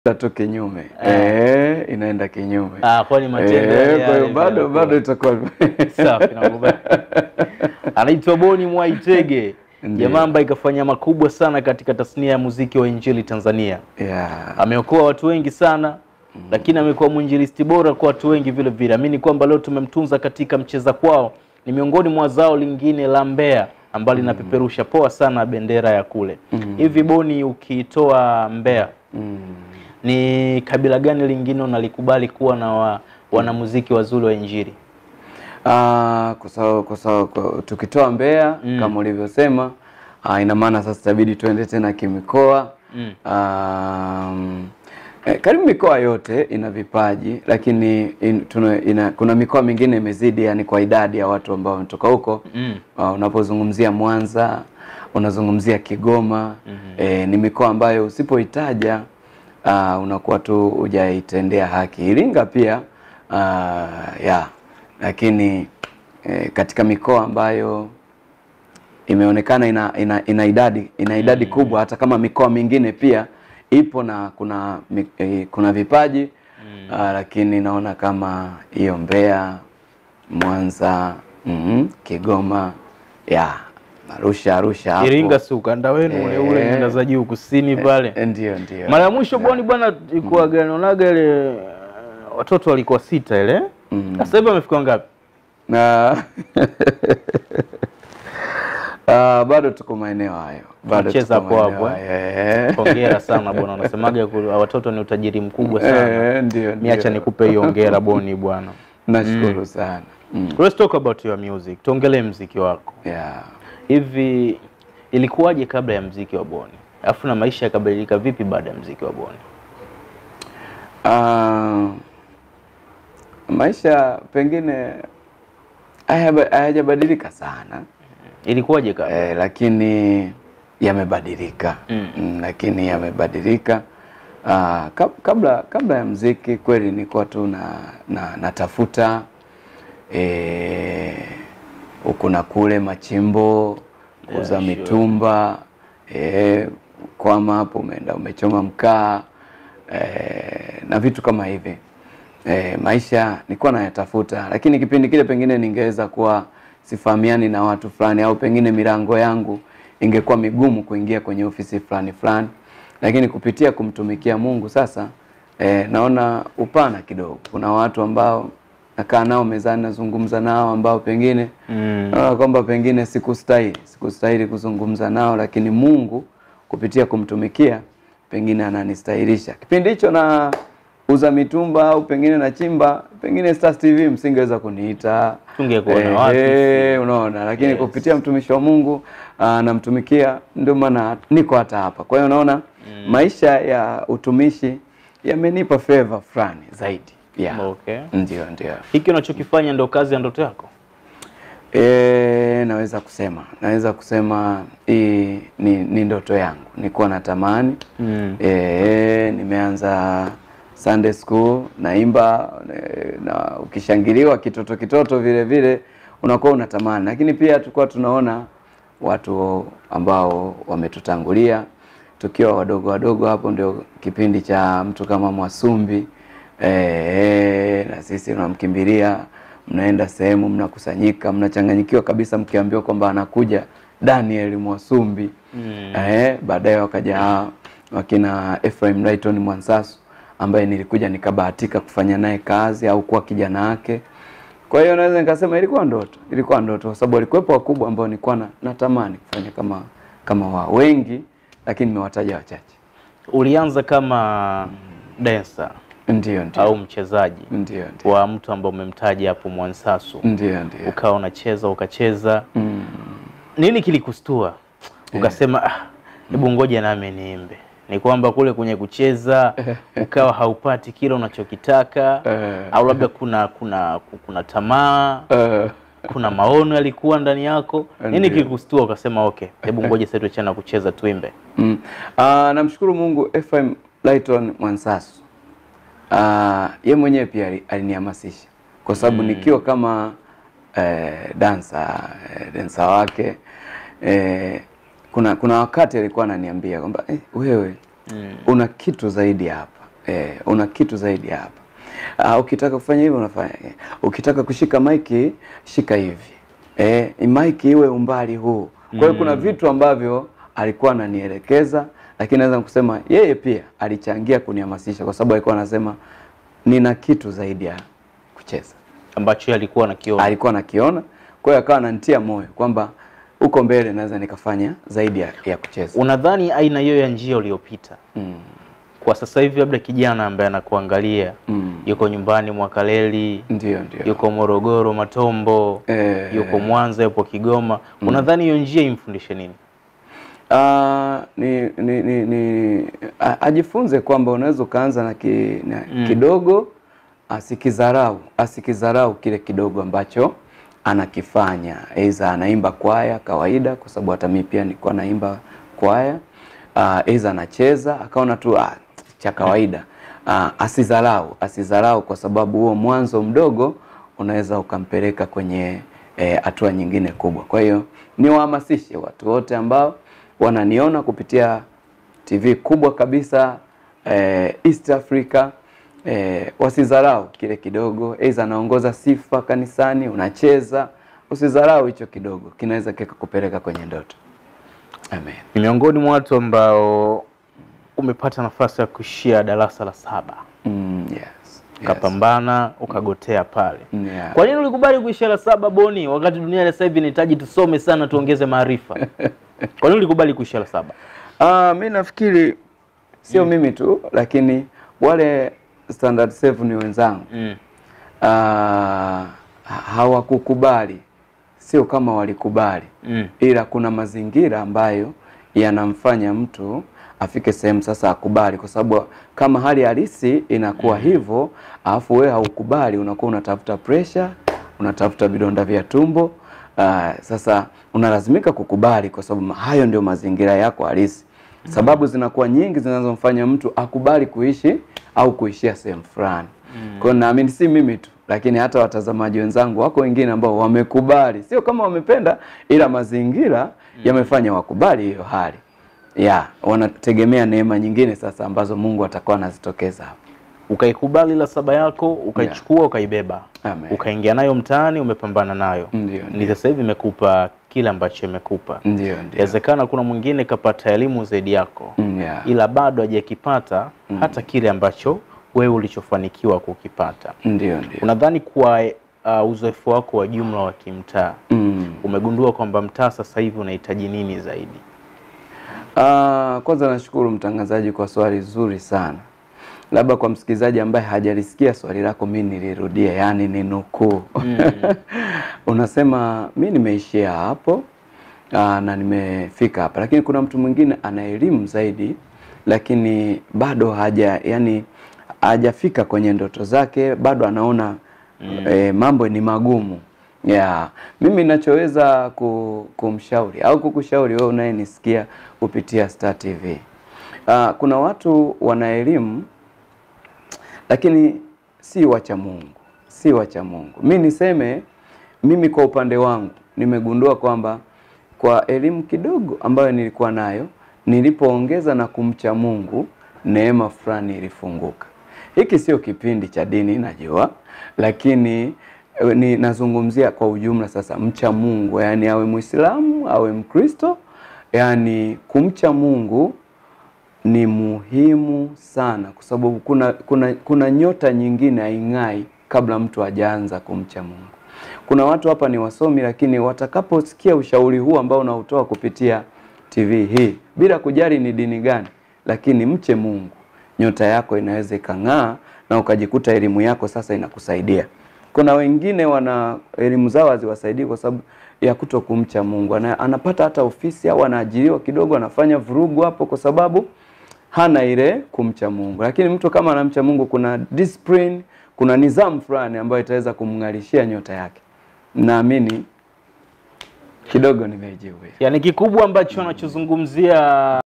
tu kinyume eh, inaenda kinyume Ah, kwani matendo eh, yale kwa hiyo yale bado vinakuwa. bado itakuwa Safi, nakubali. Anaitwa Boni Mwaitege, Ndiyo. jamaa ambaye ikafanya makubwa sana katika tasnia ya muziki wa injili Tanzania. yeah. Ameokoa watu wengi sana lakini amekuwa mwinjilisti bora kwa watu wengi vile vile. Amini kwamba leo tumemtunza katika mcheza kwao, ni miongoni mwa zao lingine la Mbeya ambalo linapeperusha poa sana bendera ya kule. Hivi Boni, ukitoa Mbeya mm. ni kabila gani lingine unalikubali kuwa na wa, wanamuziki wazuri wa injili? Ah, kwa sababu kwa sababu kwa- tukitoa Mbeya Mm. kama ulivyosema, ah, ina maana sasa itabidi tuende tena kimikoa. Mm. Um, eh, karibu mikoa yote ina vipaji lakini in, tuna, ina, kuna mikoa mingine imezidi yani kwa idadi ya watu ambao wametoka huko Mm. uh, unapozungumzia Mwanza unazungumzia Kigoma eh, ni mikoa ambayo usipoitaja uh, unakuwa tu hujaitendea haki. Iringa pia uh, ya lakini eh, katika mikoa ambayo imeonekana ina, ina, ina idadi ina idadi kubwa hata kama mikoa mingine pia ipo na kuna mi- eh, kuna vipaji ah, lakini naona kama hiyo Mbeya, Mwanza, mhm, Kigoma, ya Arusha Arusha hapo. Iringa si ukanda wenu ule ule Eh. nyanda za juu kusini pale. Eh, ndio ndio. Mara ya mwisho Boni bwana ilikuwa ganonaga ile uh, watoto walikuwa sita ile. Mm. Sasa hivi wamefika ngapi? na Ah, bado tuko maeneo hayo, bado Tunacheza tuko hapo maeneo hapo, hayo. Eh. Hongera sana bwana, unasemaga ku- watoto ni utajiri mkubwa sana. Eh, ndio Niacha ndio. nikupe hiyo hongera Boni bwana. Nashukuru sana. Mm. Let's talk about your music. Tuongelee mziki wako. Yeah. Hivi ilikuwaje kabla ya mziki wa Boni? Alafu na maisha yakabadilika vipi baada ya mziki wa Boni? Ah, maisha pengine hayaba- hayajabadilika sana Ilikuwaje kabla? eh, lakini yamebadilika Mm. mm, lakini yamebadilika. Ah, kab- kabla kabla ya mziki kweli nilikuwa tu na, na natafuta eh, huku na kule machimbo kuuza Yeah, sure. mitumba eh, kwama hapo umeenda umechoma mkaa eh, na vitu kama hivi eh, maisha nilikuwa nayatafuta, lakini kipindi kile pengine ningeweza kuwa sifahamiani na watu fulani, au pengine milango yangu ingekuwa migumu kuingia kwenye ofisi fulani fulani, lakini kupitia kumtumikia Mungu sasa eh, naona upana kidogo. Kuna watu ambao nakaa nao mezani, nazungumza nao ambao pengine Mm. naona kwamba pengine sikustahili sikustahili kuzungumza nao, lakini Mungu kupitia kumtumikia pengine ananistahilisha. Kipindi hicho na uza mitumba au pengine na chimba, pengine Stars TV msingeweza kuniita Tungekuona wapi eh, unaona, lakini Yes. kupitia mtumishi wa Mungu ah, namtumikia, ndio maana niko hata hapa. Kwa hiyo unaona maisha ya utumishi yamenipa favor fulani zaidi yeah. Okay. Ndio, ndio. Hiki unachokifanya ndio kazi ya ndoto yako? E, naweza kusema naweza kusema hii ni, ni ndoto yangu, nilikuwa natamani Mm. e, nimeanza Sunday school naimba e, na ukishangiliwa kitoto kitoto vile vile unakuwa unatamani, lakini pia tulikuwa tunaona watu ambao wametutangulia tukiwa wadogo wadogo, hapo ndio kipindi cha mtu kama Mwasumbi e, na sisi unamkimbilia, mnaenda sehemu, mnakusanyika, mnachanganyikiwa kabisa, mkiambiwa kwamba anakuja Daniel Mwasumbi Mm. eh, baadaye wakaja hawa wakina Ephraim Lighton Mwansasu ambaye nilikuja nikabahatika kufanya naye kazi au kuwa kijana wake. Kwa hiyo naweza nikasema ilikuwa ndoto, ilikuwa ndoto kwa sababu walikuwepo wakubwa ambao nilikuwa na, natamani kufanya kama kama wao wengi, lakini nimewataja wachache. Ulianza kama dancer Ndio, ndio, au mchezaji ndio, ndio, wa mtu ambaye umemtaja hapo Mwansasu, ndio, ndio. ukawa unacheza ukacheza, Mm. nini kilikustua ukasema ah, hebu ngoja nami niimbe? Ni kwamba kule kwenye kucheza ukawa haupati kile unachokitaka Eh. au labda kuna kuna kuna tamaa Eh, kuna maono yalikuwa ndani yako, nini Ndio. kilikustua ukasema okay, hebu ngoja sasa tuachane na kucheza tuimbe? Mm. Ah, namshukuru Mungu Ephraim Lighton Mwansasu. Ah, ye mwenyewe pia ali- alinihamasisha kwa sababu nikiwa kama eh, dansa eh, dansa wake eh, kuna kuna wakati alikuwa ananiambia kwamba eh, wewe Mm. una kitu zaidi hapa eh, una kitu zaidi ya hapa. Ah, ukitaka kufanya hivi unafanya. eh, Ukitaka kushika maiki shika hivi. Eh, maiki iwe umbali huu. Kwa hiyo kuna vitu ambavyo alikuwa ananielekeza, lakini naweza kusema yeye pia alichangia kunihamasisha kwa sababu alikuwa anasema nina kitu zaidi ya kucheza ambacho yeye alikuwa anakiona. alikuwa anakiona, kwa hiyo akawa ananitia moyo kwamba huko mbele naweza nikafanya zaidi ya, ya kucheza. Unadhani aina hiyo ya njia uliyopita Mm. kwa sasa hivi, labda kijana ambaye anakuangalia Mm. yuko nyumbani Mwakaleli, Ndio, ndio. yuko Morogoro Matombo, Eh, yuko Mwanza, yupo Kigoma, unadhani hiyo njia imfundishe nini? Ah, ni, ni, ni, ni a- ajifunze kwamba unaweza ukaanza na, ki, na kidogo asikizarau asikizarau kile kidogo ambacho anakifanya, aidha anaimba kwaya kawaida, kwa sababu hata mimi pia nilikuwa naimba kwaya, Ah, aidha anacheza akaona tu ah, cha kawaida. Ah, asidharau asidharau, kwa sababu huo mwanzo mdogo unaweza ukampeleka kwenye hatua nyingine kubwa. Kwa hiyo niwahamasishe watu wote ambao wananiona kupitia TV kubwa kabisa eh, East Africa eh, wasidharau kile kidogo, aidha anaongoza sifa kanisani, unacheza, usidharau hicho kidogo, kinaweza kikakupeleka kwenye ndoto. Amen. Ni miongoni mwa watu ambao umepata nafasi ya kuishia darasa la saba Mm, yes. Yes. ukapambana ukagotea pale. Mm, yeah. Kwa nini ulikubali kuishia la saba Boni, wakati dunia sasa hivi inahitaji tusome sana tuongeze maarifa? Kwa nini ulikubali kuishia la saba? Ah, mi nafikiri sio mimi tu, lakini wale standard 7 wenzangu Mm. ah, hawakukubali, sio kama walikubali Mm. ila kuna mazingira ambayo yanamfanya mtu afike sehemu sasa akubali, kwa sababu kama hali halisi inakuwa hivyo, alafu wewe haukubali, unakuwa unatafuta pressure, unatafuta vidonda vya tumbo. Uh, sasa unalazimika kukubali, kwa sababu hayo ndio mazingira yako halisi. Sababu zinakuwa nyingi zinazomfanya mtu akubali kuishi au kuishia sehemu fulani. Kwa hiyo naamini si mimi tu, lakini hata watazamaji wenzangu wako wengine ambao wamekubali, sio kama wamependa, ila mazingira yamefanya wakubali hiyo hali ya wanategemea neema nyingine sasa ambazo Mungu atakuwa anazitokeza hapo. Ukaikubali la saba yako ukaichukua, ukaibeba, Amen. ukaingia nayo mtaani, umepambana nayo, Ndio, ni ndio. sasa hivi imekupa kile ambacho imekupa. Ndio, ndio. Inawezekana kuna mwingine kapata elimu zaidi yako Mm, yeah. ila bado hajakipata hata kile ambacho wewe ulichofanikiwa kukipata. Ndio, ndio. Unadhani kwa uh, uzoefu wako wa jumla wa kimtaa Mm. umegundua kwamba mtaa sasa hivi unahitaji nini zaidi? Ah, kwanza nashukuru mtangazaji kwa swali zuri sana. Labda kwa msikilizaji ambaye hajalisikia swali lako, mi nilirudia, yaani ni nukuu. Unasema mi nimeishia hapo aa, na nimefika hapa, lakini kuna mtu mwingine ana elimu zaidi, lakini bado haja yani hajafika kwenye ndoto zake, bado anaona eh, mambo ni magumu. Yeah. Mimi ninachoweza ku, kumshauri au kukushauri wewe unayenisikia kupitia Star TV. Ah, kuna watu wana elimu lakini si wacha Mungu, si wacha Mungu. Mi niseme mimi kwa upande wangu nimegundua kwamba kwa elimu kidogo ambayo nilikuwa nayo, nilipoongeza na kumcha Mungu, neema fulani ilifunguka. Hiki sio kipindi cha dini najua, lakini eh, ni nazungumzia kwa ujumla. Sasa mcha Mungu, yani awe Muislamu awe Mkristo, yani kumcha Mungu ni muhimu sana kwa sababu kuna, kuna, kuna nyota nyingine haing'ai kabla mtu hajaanza kumcha Mungu. Kuna watu hapa ni wasomi, lakini watakaposikia ushauri huu ambao unautoa kupitia TV hii, bila kujali ni dini gani, lakini mche Mungu, nyota yako inaweza ikang'aa na ukajikuta elimu yako sasa inakusaidia. Kuna wengine wana elimu zao haziwasaidii kwa sababu ya kuto kumcha Mungu. Ana, anapata hata ofisi au anaajiriwa kidogo, anafanya vurugu hapo kwa sababu hana ile kumcha Mungu. Lakini mtu kama anamcha Mungu, kuna discipline, kuna nidhamu fulani ambayo itaweza kumng'arishia nyota yake. Naamini kidogo nimejibu. Yaani kikubwa ambacho anachozungumzia